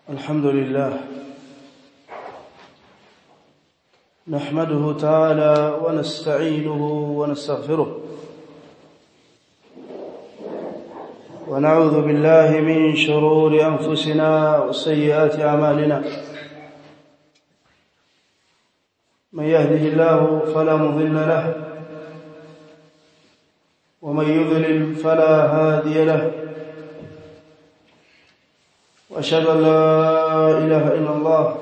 الحمد لله نحمده تعالى ونستعينه ونستغفره ونعوذ بالله من شرور أنفسنا وسيئات أعمالنا من يهده الله فلا مضل له ومن يضلل فلا هادي له واشهد ان لا اله الا الله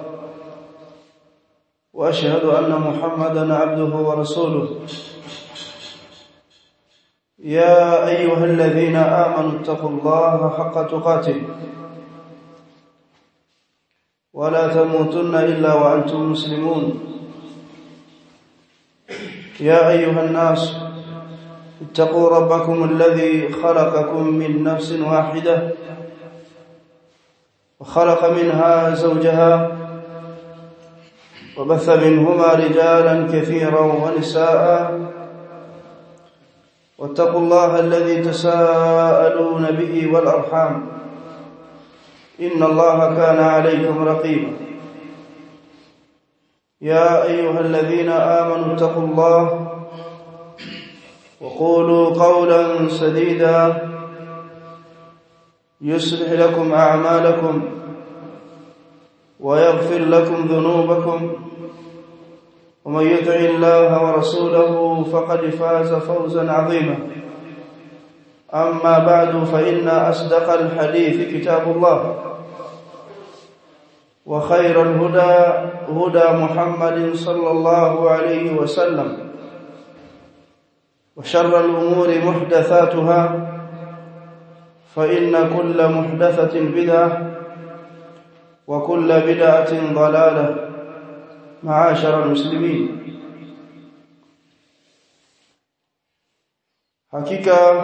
واشهد ان محمدا عبده ورسوله يا ايها الذين امنوا اتقوا الله حق تقاته ولا تموتن الا وانتم مسلمون يا ايها الناس اتقوا ربكم الذي خلقكم من نفس واحده وخلق منها زوجها وبث منهما رجالا كثيرا ونساء واتقوا الله الذي تساءلون به والارحام ان الله كان عليكم رقيبا يا ايها الذين امنوا اتقوا الله وقولوا قولا سديدا يصلح لكم اعمالكم ويغفر لكم ذنوبكم ومن يطع الله ورسوله فقد فاز فوزا عظيما اما بعد فان اصدق الحديث كتاب الله وخير الهدى هدى محمد صلى الله عليه وسلم وشر الامور محدثاتها فإن كل محدثة بدعة وكل بدعة ضلالة معاشر المسلمين hakika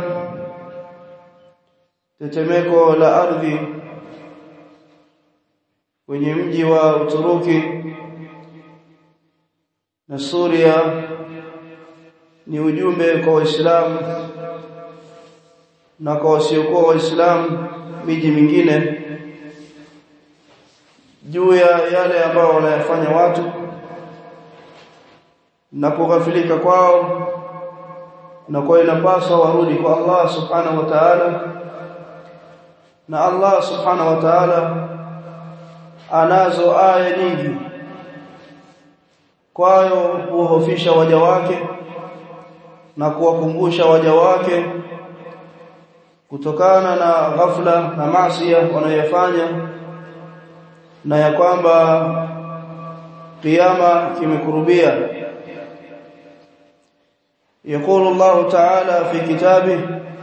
tetemeko la ardhi kwenye mji wa Uturuki na Suria ni ujumbe kwa Waislamu na kwa wasiokuwa waislamu miji mingine juu ya yale ambayo wanayafanya watu na kughafilika kwao na kwa inapaswa warudi kwa Allah subhanahu wa ta'ala na Allah subhanahu wa ta'ala anazo aya nyingi kwayo kuhofisha waja wake na kuwakumbusha waja wake kutokana na ghafla na maasi wanayofanya na ya kwamba kiyama kimekurubia يقول الله تعالى في كتابه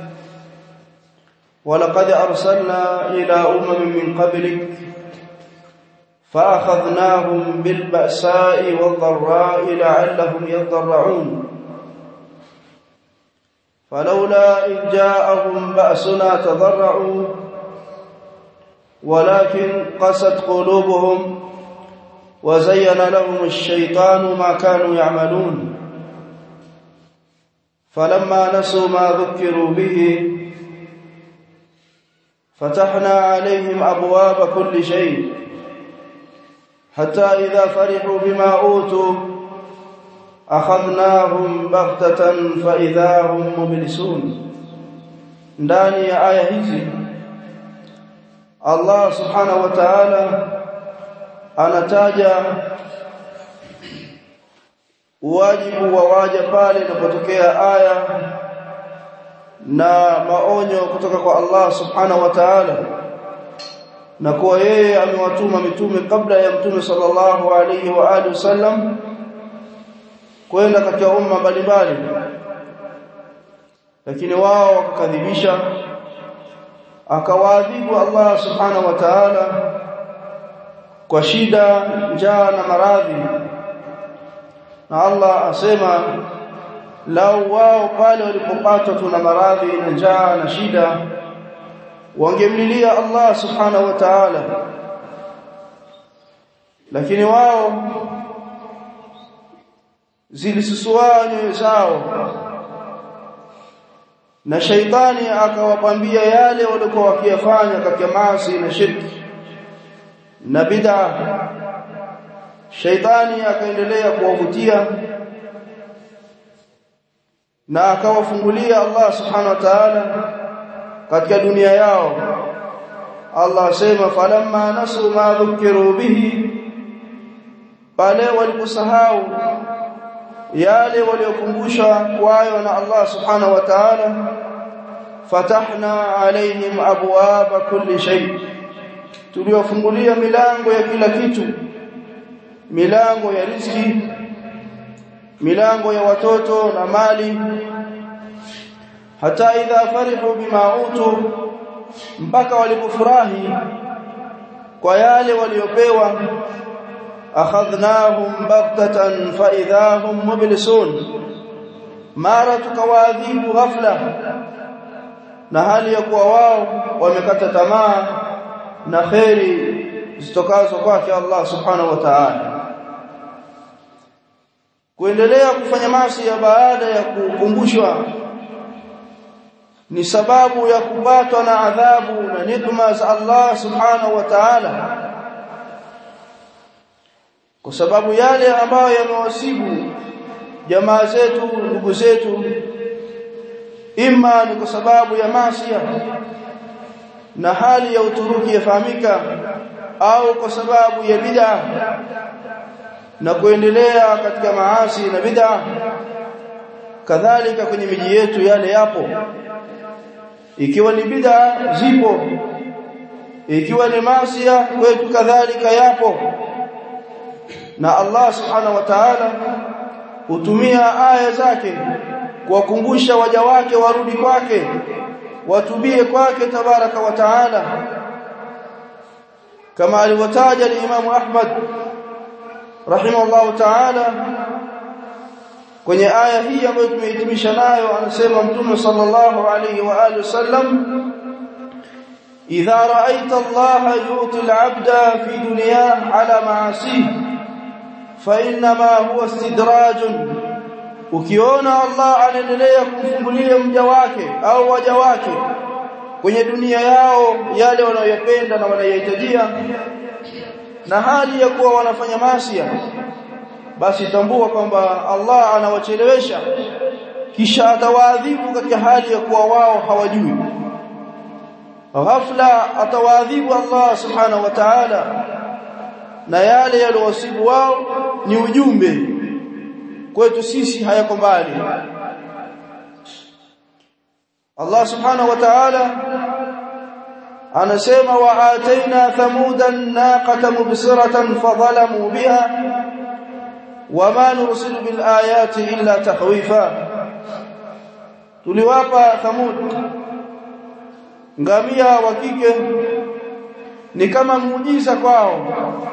ولقد أرسلنا إلى أمم من قبلك فأخذناهم بالبأساء والضراء لعلهم يضرعون فلولا إذ جاءهم بأسنا تضرعوا ولكن قست قلوبهم وزين لهم الشيطان ما كانوا يعملون فلما نسوا ما ذكروا به فتحنا عليهم أبواب كل شيء حتى إذا فرحوا بما أوتوا akhadnahum baghtatan fa idahum mublisun ndani ya aya hizi Allah subhanahu wa ta'ala anataja wajibu wa waja pale inapotokea aya na maonyo kutoka kwa Allah subhanahu wa ta'ala na kwa yeye amewatuma mitume kabla ya mtume sallallahu alaihi wa alihi wasallam kwenda katika umma mbalimbali lakini wao wakakadhibisha akawaadhibu Allah subhanahu wa ta'ala kwa shida njaa na maradhi na Allah asema lau wao pale walipopatwa tuna maradhi na njaa na shida wangemlilia Allah subhanahu wa ta'ala lakini wao zilisusua nyoyo zao na shaitani akawapambia yale walikuwa wakiyafanya katika maasi na shirki na bid'a shaitani akaendelea kuwavutia na akawafungulia Allah subhanahu wa ta'ala katika dunia yao Allah asema falamma nasu ma dhukiru bihi pale waliposahau yale waliokumbushwa kwayo na Allah subhanahu wa ta'ala fatahna alaihim abwaaba kulli shay tuliofungulia milango ya kila kitu milango ya riziki milango ya watoto na mali hata idha farihu bima utu mpaka walipofurahi kwa yale waliopewa akhadhnahum baghtatan fa idahum mublisun mara tukawaadhibu ghafla na hali ya kuwa wao wamekata tamaa na khairi zitokazo kwake Allah subhanahu wa ta'ala kuendelea kufanya maasi ya baada ya kukumbushwa ni sababu ya kupatwa na adhabu na nikma za Allah subhanahu wa ta'ala kwa sababu yale ambayo yamewasibu jamaa zetu ndugu zetu ima ni kwa sababu ya maasi na hali ya uturuki yafahamika au kwa sababu ya bid'a na kuendelea katika maasi na bid'a kadhalika kwenye miji yetu yale yapo ikiwa ni bid'a zipo ikiwa ni maasi kwetu kadhalika yapo na Allah subhanahu wa ta'ala hutumia aya zake kuwakumbusha waja wake warudi kwake watubie kwake tabaraka wa taala kama alivyotaja Imam Ahmad rahimahullah taala kwenye aya hii ambayo tumehitimisha nayo anasema mtume sallallahu alayhi wa alihi wasallam idha ra'aita Allah yuti al-'abda fi dunyah ala ma'asihi fa inma huwa istidrajun ukiona Allah anaendelea kumfungulia mja wake au waja wake kwenye dunia yao yale wanayopenda na wanayohitajia na hali ya kuwa wanafanya maasi basi tambua kwamba Allah anawachelewesha kisha atawaadhibu katika hali ya kuwa wao hawajui ghafla atawaadhibu Allah subhanahu wa ta'ala na yale yaliyowasibu wao ni ujumbe kwetu sisi hayako mbali Allah subhanahu wa ta'ala anasema wa ataina thamudan naqata mubsiratan fadhalamu biha wama nursilu bil ayati illa tahwifa tuliwapa thamud ngamia wa kike ni kama muujiza kwao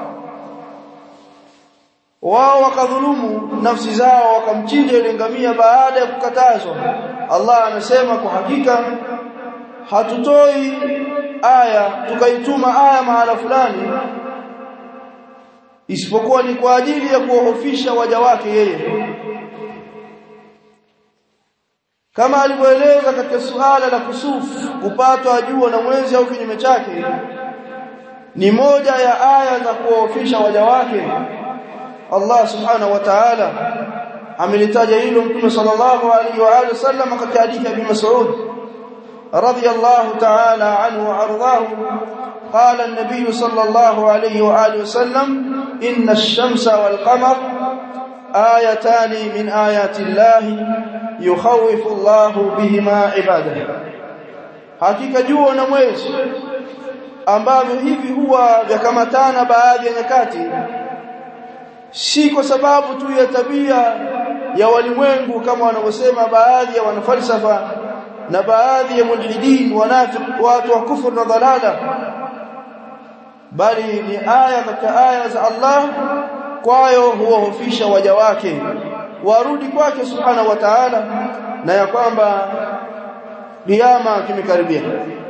wao wakadhulumu nafsi zao wakamchinja ile ngamia baada ya kukatazwa Allah anasema kwa hakika hatutoi aya tukaituma aya mahala fulani isipokuwa ni kwa ajili ya kuwahofisha waja wake yeye kama alivyoeleza katika suala la kusufu kupatwa jua na mwezi au kinyume chake ni moja ya aya za kuwahofisha waja wake Allah subhanahu wa ta'ala amelitaja hilo mtume sallallahu alaihi wa alihi wasallam katika hadithi ya Ibn Mas'ud radiyallahu ta'ala anhu wa ardahu قال النبي صلى الله عليه واله وسلم ان الشمس والقمر ايتان من ايات الله يخوف الله بهما عباده hakika jua na mwezi ambavyo hivi huwa vyakamatana baadhi ya nyakati si kwa sababu tu ya tabia ya walimwengu kama wanavyosema baadhi ya wanafalsafa na baadhi ya mulhidin wanafiq watu wa kufur na dhalala bali ni aya katika aya za Allah kwayo huwahofisha waja wake warudi kwake subhanahu wa ta'ala na ya kwamba kiyama kimekaribia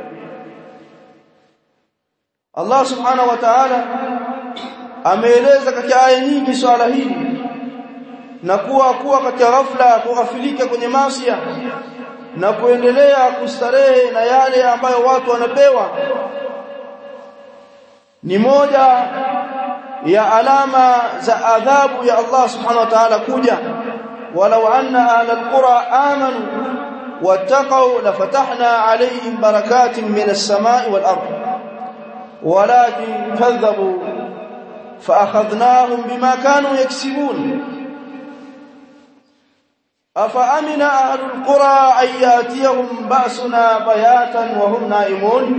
Allah subhanahu wa ta'ala ameeleza katika aya nyingi swala hili na kuwa kuwa katika ghafla kughafilika kwenye masia na kuendelea kustarehe na yale ambayo watu wanapewa ni moja ya alama za adhabu ya Allah subhanahu wa ta'ala kuja walau anna ahla alqura amanu wattaqu lafatahna alayhim barakatin minas samai wal ard walakin kadhabu فاخذناهم بما كانوا يكسبون افامن اهل القرى ان ياتيهم باسنا بياتا وهم نائمون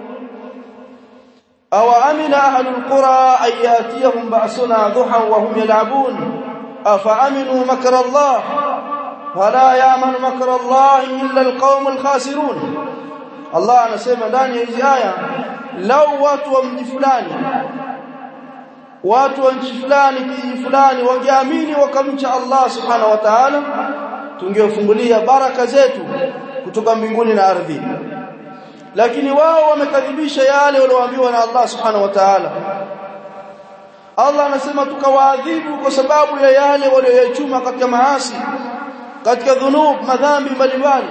او امن اهل القرى ان ياتيهم باسنا ضحى وهم يلعبون افامنوا مكر الله ولا يامن مكر الله الا القوم الخاسرون الله anasema ndani ya hizi aya lau watu wa mji fulani watu wa nchi fulani kijiji fulani wangeamini wakamcha Allah subhanahu wa ta'ala tungewafungulia baraka zetu kutoka mbinguni na ardhi lakini wao wamekadhibisha yale walioambiwa na Allah subhanahu wa ta'ala Allah anasema tukawaadhibu kwa sababu ya yale walioyachuma katika maasi katika dhunub madhambi mbalimbali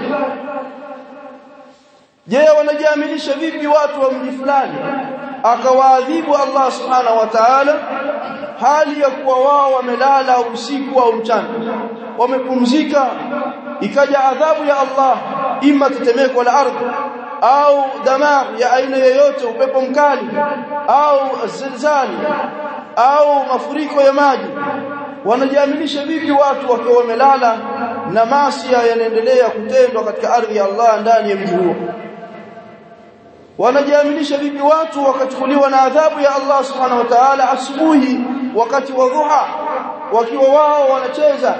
je wanajiaminisha vipi watu wa mji fulani akawaadhibu Allah subhanahu wa ta'ala hali ya kuwa wao wamelala usiku au mchana wamepumzika ikaja adhabu ya Allah ima tetemeko la ardhi au damar ya aina yoyote upepo mkali au zilzali au mafuriko ya maji wanajiaminisha vipi watu wakiwa wamelala na maasi yanaendelea kutendwa katika ardhi ya Allah ndani ya mji huo wanajiaminisha vipi watu wakachukuliwa na adhabu ya Allah subhanahu wa ta'ala asubuhi wakati wa dhuha wakiwa wao wanacheza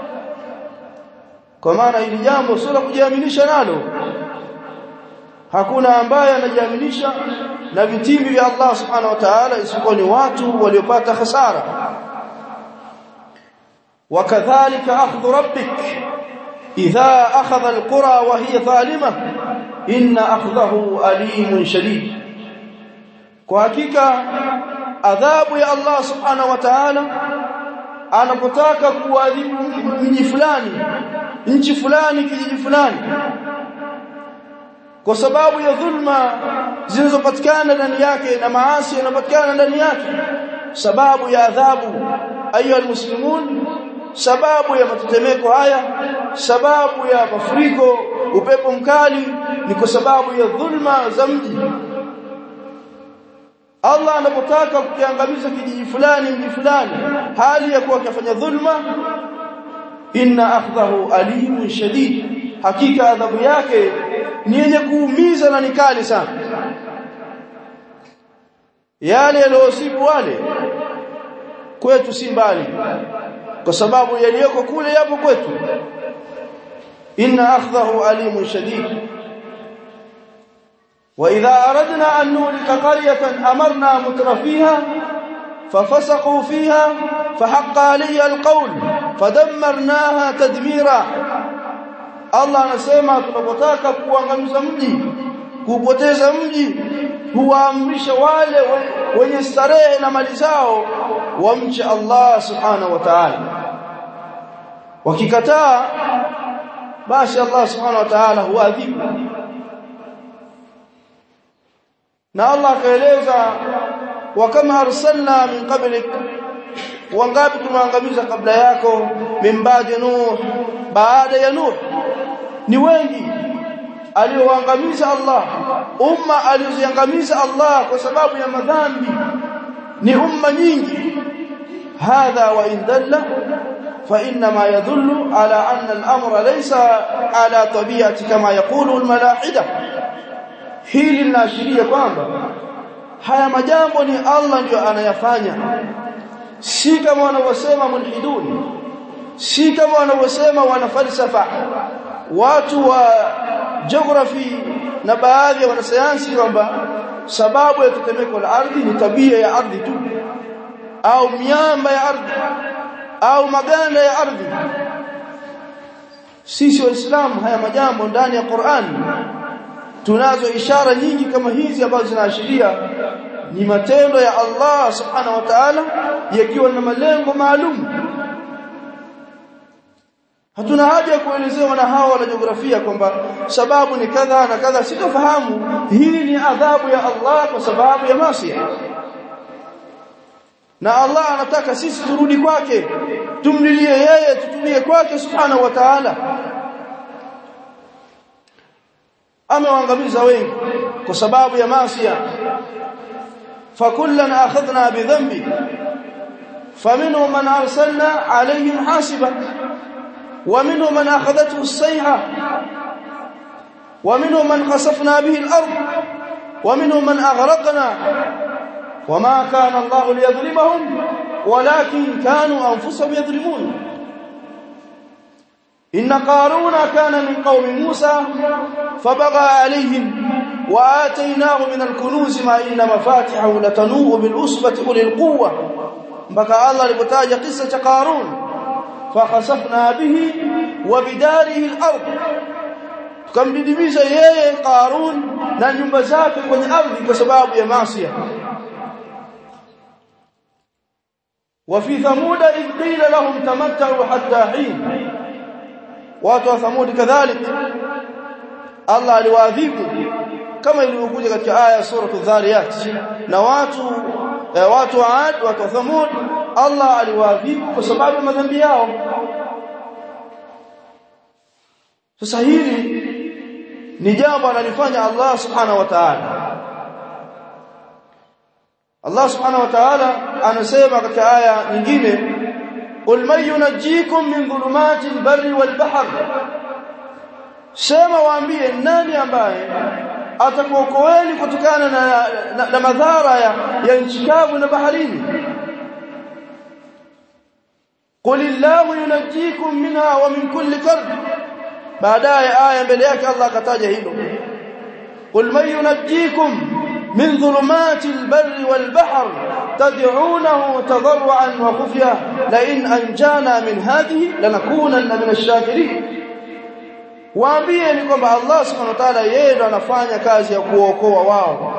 kwa maana hili jambo sio la kujiaminisha nalo hakuna ambaye anajiaminisha na vitimbi vya Allah subhanahu wa ta'ala isipokuwa ni watu waliopata hasara wakadhalika akhdhu rabbik idha akhadha alqura wa hiya zalimah inna akhdahu alimun shadid kwa hakika adhabu ya Allah subhanahu wa ta'ala anapotaka kuadhibu mji fulani nchi fulani kijiji fulani kwa sababu ya dhulma zinazopatikana ndani yake na maasi yanapatikana ndani yake sababu ya adhabu ayu almuslimun sababu ya matetemeko haya sababu ya mafuriko upepo mkali ni kwa sababu ya dhulma za mji Allah anapotaka kukiangamiza kijiji fulani mji fulani hali ya kuwa kafanya dhulma inna akhdhahu alimun shadid hakika adhabu yake ni yenye kuumiza na nikali sana yale yaliyosibu wale kwetu si mbali kwa sababu yaliyoko kule yapo kwetu inna akhdahu alimun shadid واذا اردنا ان نهلك قريه امرنا مترفيها ففسقوا فيها فحق علي القول فدمرناها تدميرا Allah anasema tunapotaka kuangamiza mji kupoteza mji huwaamrisha wale wenye starehe na mali zao wamche Allah subhanahu wa ta'ala wakikataa basi Allah subhanahu wa ta'ala huadhibu na Allah akaeleza wa kama arsalna min qablik wangapi tumeangamiza kabla yako min baadi nuh baada ya nuh ni wengi alioangamiza Allah umma alizoangamiza Allah kwa sababu ya madhambi ni umma nyingi hadha wa in dalla fa inma yadullu ala anna al-amra laysa ala tabi'ati kama yaqulu al-malahida hili linaashiria kwamba haya majambo ni Allah ndio anayafanya si kama wanavyosema mulhidun si kama wanavyosema wana falsafa watu wa geography na baadhi ya wanasayansi kwamba sababu ya tetemeko la ardhi ni tabia ya ardhi tu au miamba ya ardhi au maganda ya ardhi sisi waislamu haya majambo ndani ya Qur'an tunazo ishara nyingi kama hizi ambazo zinaashiria ni matendo ya Allah subhanahu wa ta'ala yakiwa na malengo maalum hatuna haja ya kuelezewa na hawa wana jiografia kwamba sababu ni kadha na kadha sitofahamu hii ni adhabu ya Allah kwa sababu ya maasi na Allah anataka sisi turudi kwake tumlilie yeye tutumie kwake subhanahu wa ta'ala amewaangamiza wengi kwa sababu ya maasi fakullan akhadna bidhanbi faminhum man arsalna alayhim hasiba ومنهم من اخذته الصيحه ومنهم من خسفنا به الارض ومنهم من اغرقنا وما كان الله ليظلمهم ولكن كانوا انفسهم يظلمون ان قارون كان من قوم موسى فبغى عليهم واتيناه من الكنوز ما ان مفاتحه لتنوء بالعصبه اولي القوه بقى الله alipotaja kisa cha Qarun فخسفنا به وبداره الارض tukamdidimisha yeye Qarun na nyumba zake kwenye ardhi kwa sababu ya maasi وفي ثمود إذ قيل لهم تمتعوا حتى حين watu wa Thamud kadhalik Allah aliwaadhibu kama ilivyokuja katika aya ya sura Adh-Dhariyat na watu eh, watu wa Ad watu wa Thamud Allah aliwaadhibu kwa sababu ya madhambi yao sasa hili ni jambo analifanya Allah subhanahu wa ta'ala Allah subhanahu wa ta'ala anasema katika aya nyingine qul man yunajjikum min dhulumati al-barri wal-bahr sema waambie nani ambaye atakuokoeni kutokana na, na, na madhara ya, ya nchi kavu na baharini qul illahu yunajjikum minha wa min kulli karb baadaye aya mbele yake Allah akataja hilo qul man yunajjikum من ظلمات البر والبحر تدعونه تضرعا وخفيا لئن أنجانا من هذه لنكونن من الشاكرين waambie ni kwamba Allah subhanahu wa ta'ala yeye ndo anafanya kazi ya kuokoa wao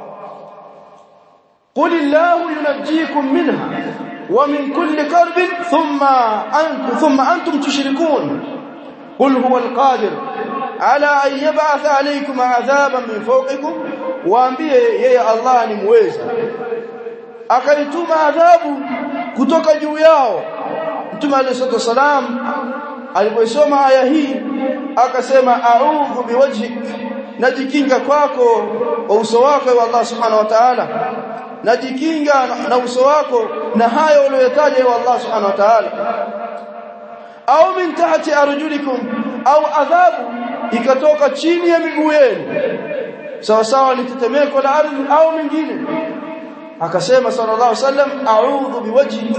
qul illahu yunajjikum minha wa min kulli karbin thumma antum thumma antum tushrikun qul huwa alqadir ala an yab'ath alaykum 'adhaban min fawqikum waambie yeye Allah ni muweza akaituma adhabu kutoka juu yao Mtume alayhi salam alipoisoma aya hii akasema a'udhu biwajhik najikinga kwako kwa uso wako wa Allah subhanahu wa ta'ala najikinga na uso wako na hayo uliyotaja wa Allah subhanahu wa ta'ala au min tahti arjulikum au adhabu ikatoka chini ya miguu yenu sawa sawa ni tetemeko la ardhi au mingine akasema sallallahu alaihi wasallam a'udhu biwajhi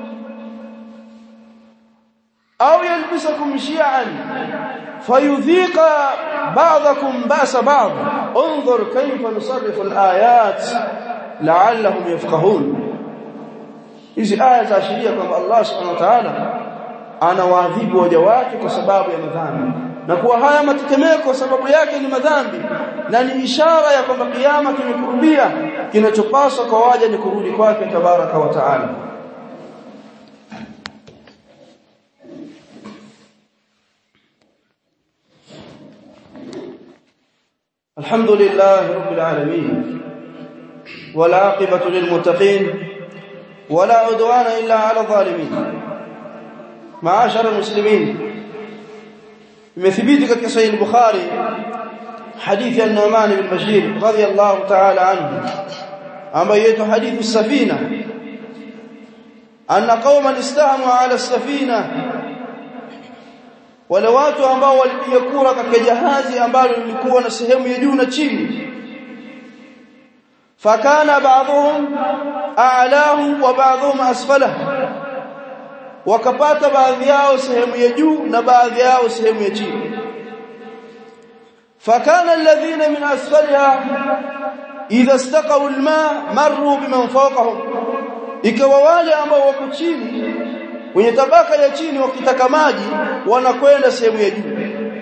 au yalbisakum shi'an fayudhiqa ba'dakum ba'sa ba'd انظر كيف نصرف الايات لعلهم يفقهون hizi aya zaashiria kwamba Allah subhanahu wa ta'ala anawaadhibu waja wake kwa sababu ya madhambi na kuwa haya matetemeko sababu yake ni madhambi na ni ishara ya kwamba kiyama kimekurubia kinachopaswa kwa waja ni kurudi kwake tabaraka wa taala الحمد لله رب العالمين والعاقبة للمتقين ولا عدوان إلا على الظالمين معاشر المسلمين imethibiti katika sahih bukhari hadithi ya Nu'man bin Bashir radiyallahu ta'ala anhu ambayo yetu hadithi safina anna qauman istahamu ala safina wale watu ambao walipiga kura katika jahazi ambalo lilikuwa na sehemu ya juu na chini fakana ba'dhum a'lahu wa ba'dhum asfalahu wakapata baadhi yao sehemu ya juu na baadhi yao sehemu ya chini fakana alladhina min asfaliha idha istaqaw alma marru biman fawqahum ikawa wale ambao wako chini wenye tabaka ya chini wakitaka maji wanakwenda sehemu ya juu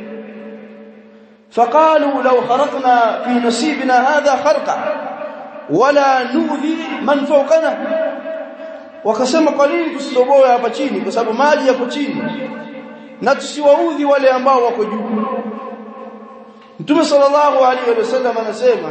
فقالوا لو خرقنا في نصيبنا هذا خرقا ولا نؤذي من فوقنا wakasema kwa nini tusitoboe hapa chini kwa sababu maji yako chini na tusiwaudhi wale ambao wako juu Mtume sallallahu alaihi wasallam anasema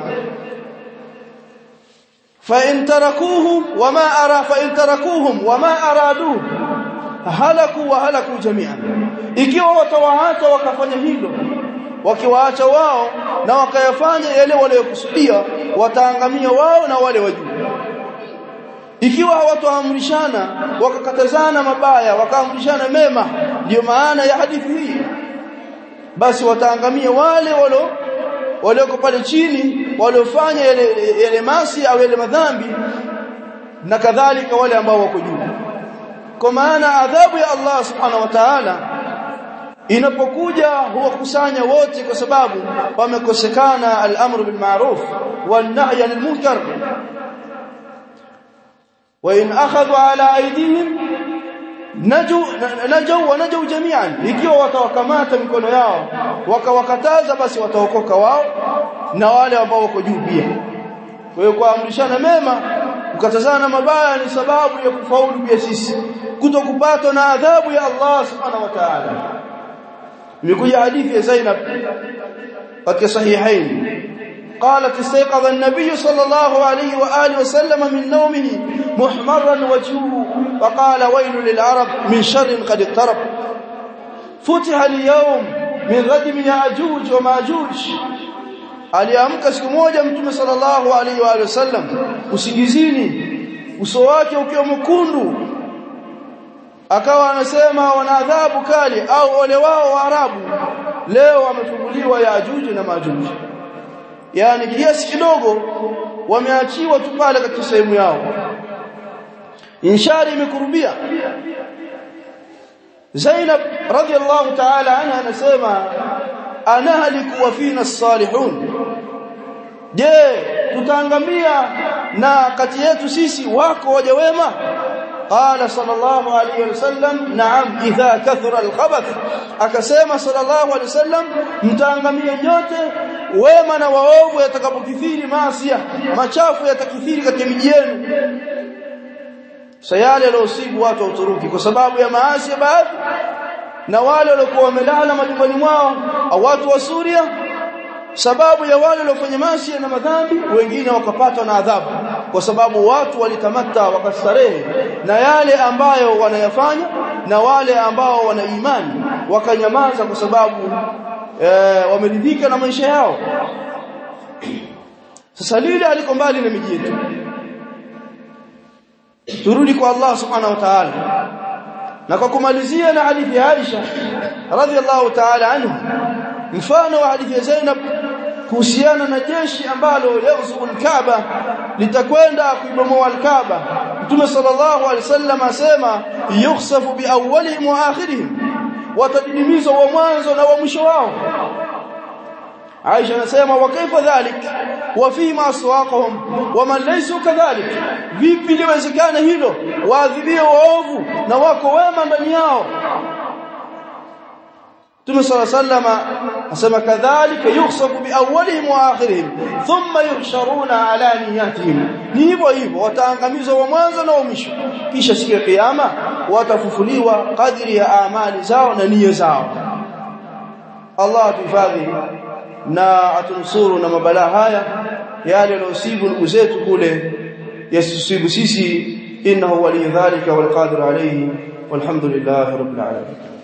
fa in tarakuhu wama ara fa in tarakuhum wama aradu halaku wa halaku jami'an ikiwa watawaacha wakafanya hilo wakiwaacha wao na wakayafanya yale waliokusudia wataangamia wao na wale wajuu ikiwa hawatoamrishana wakakatazana mabaya wakaamrishana mema ndio maana ya hadithi hii basi wataangamia wale walo walioko pale chini waliofanya yale, yale masi au yale madhambi na kadhalika wale ambao wako juu kwa maana adhabu ya Allah subhanahu wa ta'ala inapokuja huwakusanya wote kwa sababu wamekosekana al-amru bil ma'ruf wan nahy anil munkar wa in akhadhu ala aydihim naju najau wa najau jami'an ikiwa watawakamata mikono yao wakawakataza basi wataokoka wao na wale ambao wako juu pia kwa hiyo kuamrishana mema kukatazana mabaya ni sababu ya kufaulu pia sisi kutokupatwa na adhabu ya Allah subhanahu wa ta'ala imekuja hadithi ya Zainab katika sahihain قالت استيقظ النبي صلى الله عليه واله وسلم من نومه محمرا وجهه وقال ويل للعرب من شر قد اقترب فتح اليوم من ردم ياجوج وماجوج aliamka siku moja mtume sallallahu alaihi wa wasallam usingizini uso wake ukiwa mkundu akawa anasema wana adhabu kali au ole wao waarabu leo wamefunguliwa yajuji na majuji yani kiasi kidogo wameachiwa tu pale katika sehemu yao inshari imekurubia Zainab radhiallahu ta'ala anha anasema anahliku wa fina as-salihun je tutaangamia na kati yetu sisi wako waja wema قال صلى الله عليه وسلم نعم اذا كثر الخبث akasema sallallahu alaihi wasallam mtaangamia nyote wema na waovu yatakapokithiri maasi machafu yatakithiri katika miji yenu sayale yalosibu watu wa Uturuki kwa sababu ya maasi ya baadhi na wale waliokuwa wamelala majumbani mwao au watu wa Suria sababu ya wale waliofanya maasi na madhambi wengine wakapatwa na adhabu kwa sababu watu walikamata wakastarehe na yale ambayo wanayafanya na wale ambao wana imani wakanyamaza kwa sababu e, wameridhika na maisha yao sasa lile aliko mbali na miji yetu turudi kwa Allah subhanahu wa ta'ala na kwa kumalizia na hadithi ya Aisha radhiallahu ta'ala anhu mfano wa hadithi ya Zainab kuhusiana na jeshi ambalo yauzul Kaaba litakwenda kuibomoa al-Kaaba Mtume sallallahu alaihi wasallam asema yukhsafu bi awwalihim wa akhirihim watadidimizwa wa mwanzo na wa mwisho wao Aisha anasema wa kaifa dhalik wa fima aswaqahum wa man laysa kadhalik vipi liwezekana hilo waadhibiwe waovu na wako wema ndani yao Mtume صلى الله عليه وسلم asema kadhalika yukhsafu bi awwalihim wa akhirihim thumma yuhsharuna ala niyatihim ni hivyo hivyo wataangamizwa wa mwanzo na wa mwisho kisha siku ya kiyama watafufuliwa kadri ya amali zao na nia zao Allah atuhifadhi na atunusuru na mabalaa haya yale yanayosibu ndugu zetu kule yasisibu sisi innahu waliyadhalika walqadir alayhi walhamdulillahi rabbil alamin